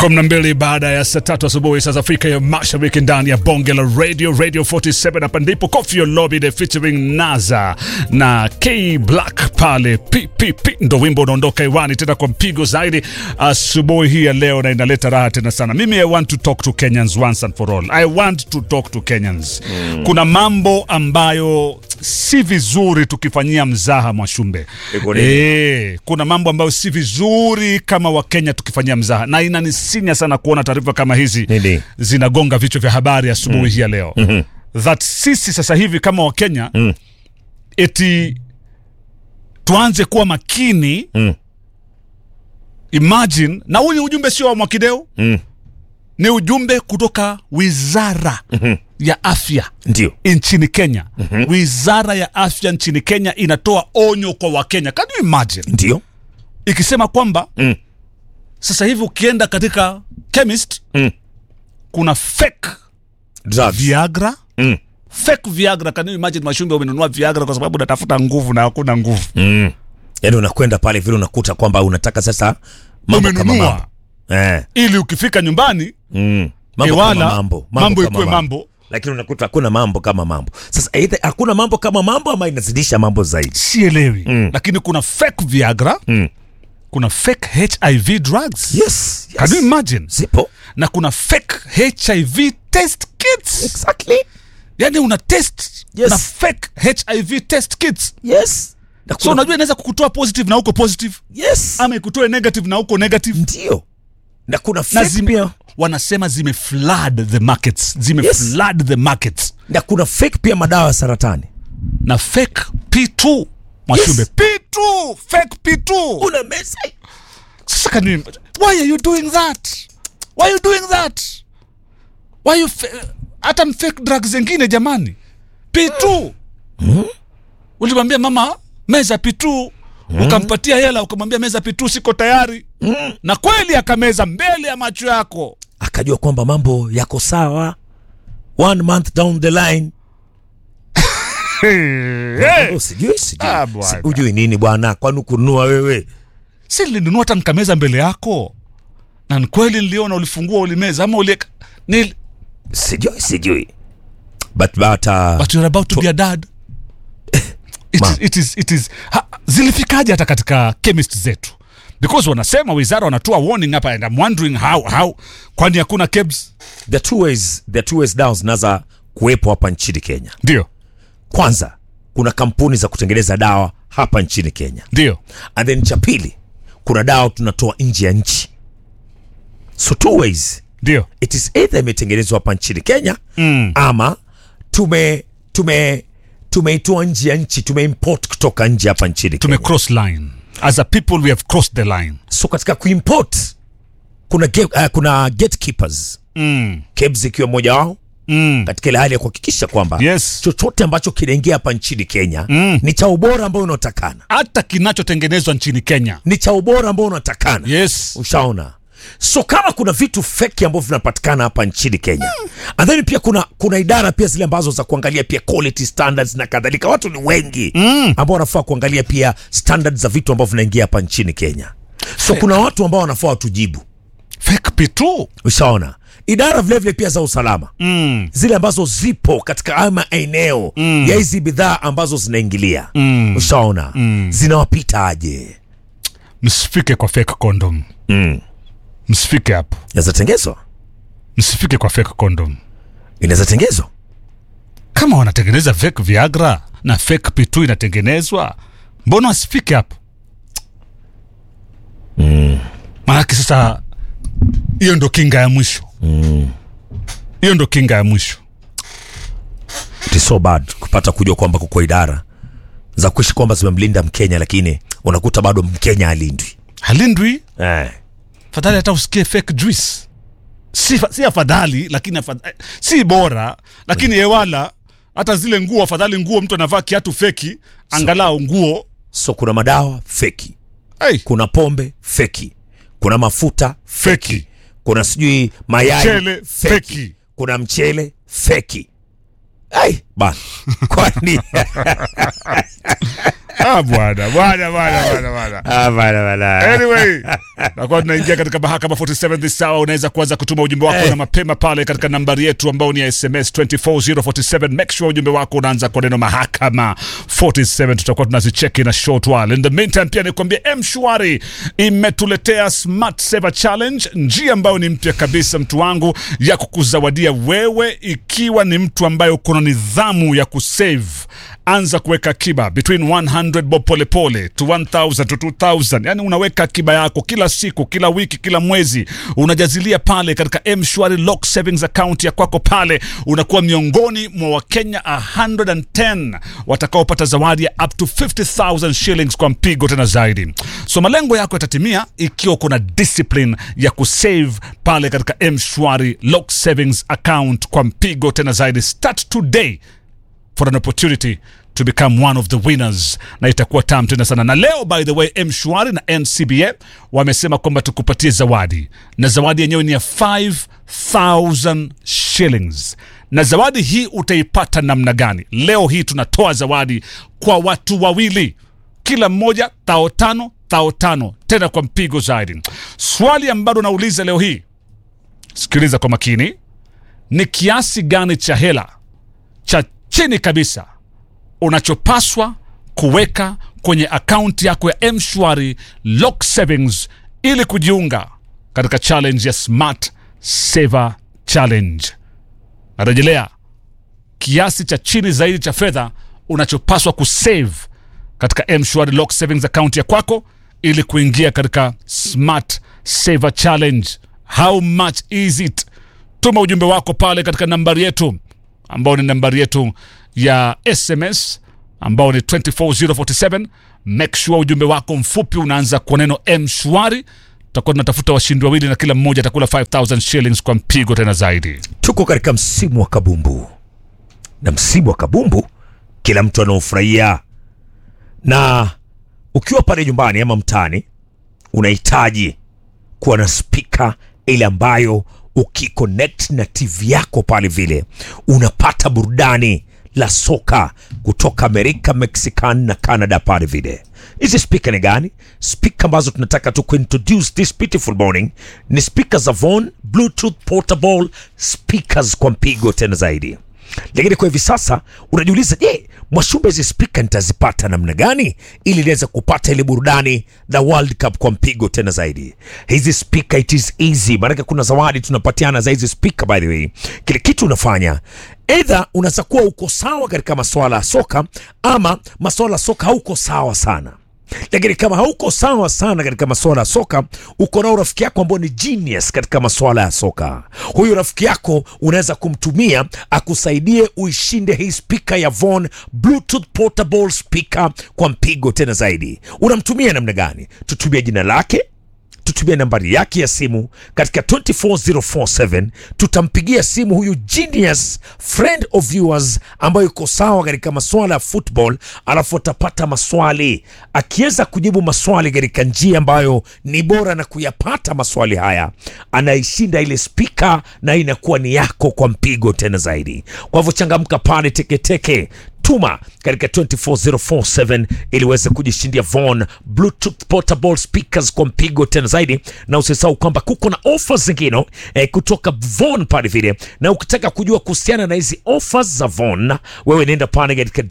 kumi na mbili baada ya saa tatu asubuhi saa za Afrika ya Mashariki, ndani ya bonge la radio radio 47. Hapa ndipo Koffi Olomide featuring Naza na K Black pale PPP, ndo wimbo unaondoka hewani tena kwa mpigo zaidi asubuhi hii ya leo, na inaleta raha tena sana. Mimi I want to talk to Kenyans once and for all. I want to talk to Kenyans. Kuna mambo ambayo si vizuri tukifanyia mzaha Mwashumbe. Iko nini? Eh, kuna mambo ambayo si vizuri kama Wakenya tukifanyia mzaha, na inanisinya sana kuona taarifa kama hizi Nini? zinagonga vichwa vya habari asubuhi hii ya leo that sisi sasa hivi kama Wakenya eti tuanze kuwa makini Mm. Imagine, na huu ni ujumbe sio wa Mwakideu Mm. ni ujumbe kutoka wizara ya afya Ndio. nchini Kenya. Wizara ya afya nchini Kenya inatoa onyo kwa Wakenya. Can you imagine? Ndio. ikisema kwamba Mm. sasa hivi ukienda katika chemist Mm. kuna fake Drugs. viagra Mm. fake viagra. Can you imagine, Mashumbe, umenunua viagra kwa sababu unatafuta nguvu na hakuna nguvu. Mm. Yaani unakwenda pale vile unakuta kwamba unataka sasa mambo kama Umenunua mambo. Eh. ili ukifika nyumbani Mm. Mambo Iwala, kama mambo. mambo kama ikuwe mambo. Lakini unakuta hakuna mambo kama mambo. Sasa either hakuna mambo kama mambo ama inazidisha mambo zaidi. sielewi, Mm. lakini kuna fake viagra, Mm. kuna fake HIV drugs. Yes. Can you yes. imagine? Zipo. Na kuna fake HIV test kits. Exactly. Yani una test Yes. na fake HIV test kits. Yes. Na So kuna- unajua inaweza kukutoa positive na uko positive Yes. ama ikutoe negative na uko negative Ndio. Na kuna na fake zime, pia. wanasema zime flood the markets zime Yes. flood the markets Na kuna fake pia madawa ya saratani. na fake P2 Mwashumbe Yes. P2 fake P2 Una mesa. sasa can you why are you doing that why are you doing that why you fa- hata m- fake drugs zingine jamani P2 ulimwambia mama meza P2 ukampatia hela ukamwambia meza P2 siko tayari na kweli akameza mbele ya macho yako Akajua kwamba mambo yako sawa. One month down the line. hey. Oh, sijui sijui. Ah, bwana. Si- Ujui nini bwana? Kwani kununua wewe? si nilinunua hata nikameza mbele yako na ni kweli niliona ulifungua ulimeza ama uli ni, Sijui sijui. But but uh, but you're about to be a dad it Ma. is, it is, it is, ha, zilifikaje hata katika chemist zetu because wanasema wizara wanatoa warning hapa and I'm wondering how, how kwani hakuna kebs the two ways the two ways dawa zinaweza kuwepo hapa nchini Kenya. ndio Kwanza, kuna kampuni za kutengeneza dawa hapa nchini Kenya. ndio And then cha pili, kuna dawa tunatoa nje ya nchi. So two ways. ndio It is either imetengenezwa hapa nchini Kenya mm. ama tume tume tumeitoa nje ya nchi, tumeimport kutoka nje hapa nchini tume Kenya. cross line as a people we have crossed the line So katika kuimport kuna ge, uh, kuna gatekeepers mm. KEBS ikiwa mmoja wao Mm. katika ile hali ya kuhakikisha kwamba Yes. chochote ambacho kinaingia hapa nchini Kenya Mm. ni cha ubora ambao unaotakana, hata kinachotengenezwa nchini Kenya ni cha ubora ambao unatakana. yes Ushaona? So kama kuna vitu feki ambavyo vinapatikana hapa nchini Kenya and then pia kuna kuna idara pia zile ambazo za kuangalia pia quality standards na kadhalika. Watu ni wengi Mm. ambao wanafaa kuangalia pia standards za vitu ambavyo vinaingia hapa nchini Kenya. So kuna watu ambao wanafaa watujibu. fake P2 Ushaona? Idara vilevile vile pia za usalama mm. zile ambazo zipo katika haya maeneo Mm. ya hizi bidhaa ambazo zinaingilia Mm. ushaona zinawapita aje? msifike kwa fake condom Mm. msifike hapo Inaweza tengezwa, msifike kwa fake condom inaweza tengezwa. kama wanatengeneza fake viagra na fake P2 inatengenezwa mbona wasifike hapo maanake sasa hiyo ndo kinga ya mwisho hiyo ndo kinga ya mwisho It is so bad kupata kujua kwamba kuko idara za kuishi kwamba zimemlinda Mkenya, lakini unakuta bado Mkenya alindwi. halindwi Eh. fadhali hata usikie fake juice si, fa- si afadhali lakini afadhali, si bora lakini ewala hata zile nguo afadhali nguo mtu anavaa kiatu feki angalau nguo So kuna madawa feki, hey, kuna pombe feki, kuna mafuta feki kuna sijui mayai Mchele feki. kuna mchele feki. Ai bana, kwani Ah, bwana bwana bwana bwana bwana Ah, bana, bana. Anyway, nakuwa tunaingia katika mahakama 47 this hour. Unaweza kuanza kutuma ujumbe wako Eh. na mapema pale katika nambari yetu ambao ni ya SMS 24047. Make sure ujumbe wako unaanza kwa neno mahakama 47, tutakuwa tunazicheki na short while. In the meantime, pia nikwambia M-Shwari imetuletea Smart Saver Challenge, njia ambayo ni mpya kabisa, mtu wangu, ya kukuzawadia wewe ikiwa ni mtu ambaye uko na nidhamu ya kusave anza kuweka akiba between 100 bob polepole to 1000 to 2000 yani unaweka akiba yako kila siku kila wiki kila mwezi unajazilia pale katika mshwari lock savings account ya kwako pale unakuwa miongoni mwa wakenya 110 watakaopata zawadi ya up to 50000 shillings kwa mpigo tena zaidi so malengo yako yatatimia ikiwa kuna discipline ya kusave pale katika mshwari lock savings account kwa mpigo tena zaidi start today for an opportunity to become one of the winners na itakuwa tam tena sana na leo by the way mshwari na ncba wamesema kwamba tukupatie zawadi na zawadi yenyewe ni ya 5000 shillings na zawadi hii utaipata namna gani leo hii tunatoa zawadi kwa watu wawili kila mmoja tao tano tao tano tena kwa mpigo zaidi swali ambalo nauliza leo hii sikiliza kwa makini ni kiasi gani cha hela cha chini kabisa unachopaswa kuweka kwenye akaunti yako ya mshwari lock savings ili kujiunga katika challenge ya smart saver challenge narejelea kiasi cha chini zaidi cha fedha unachopaswa kusave katika mshwari lock savings account ya kwako ili kuingia katika smart saver challenge how much is it tuma ujumbe wako pale katika nambari yetu ambao ni nambari yetu ya sms ambao ni 24047 make sure ujumbe wako mfupi unaanza kwa neno mshwari tutakuwa tunatafuta washindi wawili na kila mmoja atakula 5000 shillings kwa mpigo tena zaidi tuko katika msimu wa kabumbu na msimu wa kabumbu kila mtu anaofurahia na ukiwa pale nyumbani ama mtaani unahitaji kuwa na spika ile ambayo ukiconnect na tv yako pale vile unapata burudani la soka kutoka amerika mexican na canada pale vile hizi spika ni gani spika ambazo tunataka tu kuintroduce this beautiful morning ni spika za von bluetooth portable speakers kwa mpigo tena zaidi lakini kwa hivi sasa unajiuliza je mwashumbe hizi spika nitazipata namna gani ili niweze kupata ile burudani la world cup kwa mpigo tena zaidi hizi spika it is easy maanake kuna zawadi tunapatiana za hizi spika by the way kile kitu unafanya edha unaweza kuwa uko sawa katika maswala ya soka ama maswala ya soka hauko sawa sana lakini kama hauko sawa sana katika masuala ya soka uko nao rafiki yako ambao ni genius katika masuala ya soka huyu rafiki yako unaweza kumtumia akusaidie uishinde hii spika ya von bluetooth portable speaker kwa mpigo tena zaidi unamtumia namna gani tutumia jina lake tutumie nambari yake ya simu katika 24047 tutampigia simu huyu genius friend of yours ambayo iko sawa katika maswala ya football alafu atapata maswali akiweza kujibu maswali katika njia ambayo ni bora na kuyapata maswali haya anaishinda ile spika na inakuwa ni yako kwa mpigo tena zaidi kwa hivyo changamka pale teketeke tuma katika 24047 ili uweze kujishindia Von Bluetooth portable speakers kwa mpigo tena zaidi, na usisahau kwamba kuko na offers zingine eh, kutoka Von pale vile, na ukitaka kujua kuhusiana na hizi offers za Von, wewe nenda pale katika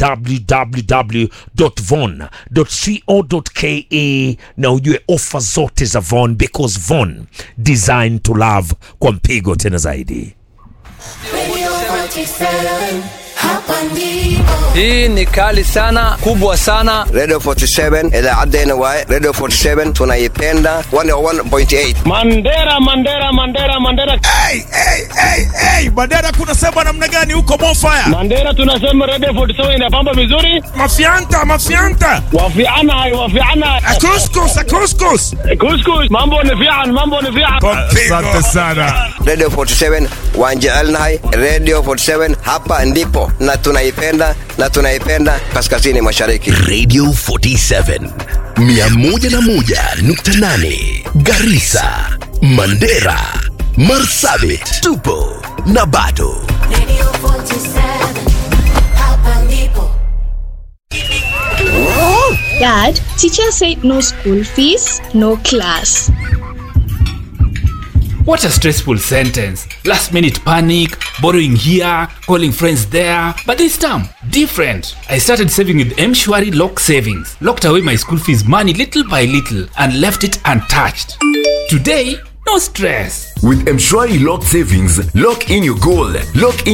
www.von.co.ke na ujue offers zote za Von because Von design to love kwa mpigo tena zaidi. Radio 47, hapa ndipo. Hii ni kali sana, kubwa sana. Radio 47 idaacaddeenna waaye Radio 47 tunaipenda 101.8 Mandera, Mandera, Mandera, Mandera, hey, hey, hey, hey. Mandera kunasema namna gani huko Mofaya? Mandera, tunasema Radio 47 inapamba vizuri, Mafianta, mafianta. wafiana hai, wafiana Akuskus, akuskus. kuskus, mambo ni fian, mambo ni fian. Asante sana. Radio 47 waan jecelnahay Radio 47 hapa ndipo na tunaipenda na tunaipenda kaskazini mashariki Radio 47 101.8 Garissa, Mandera, Marsabit, tupo na bado Radio 47, hapa ndipo. Dad, teacher said no school fees, no class. What a stressful sentence. Last minute panic, borrowing here, calling friends there. But this time, different. I started saving with Mshwari Lock Savings, locked away my school fees money little by little, and left it untouched. Today, no stress. With Mshwari Lock Savings, lock in your goal, lock in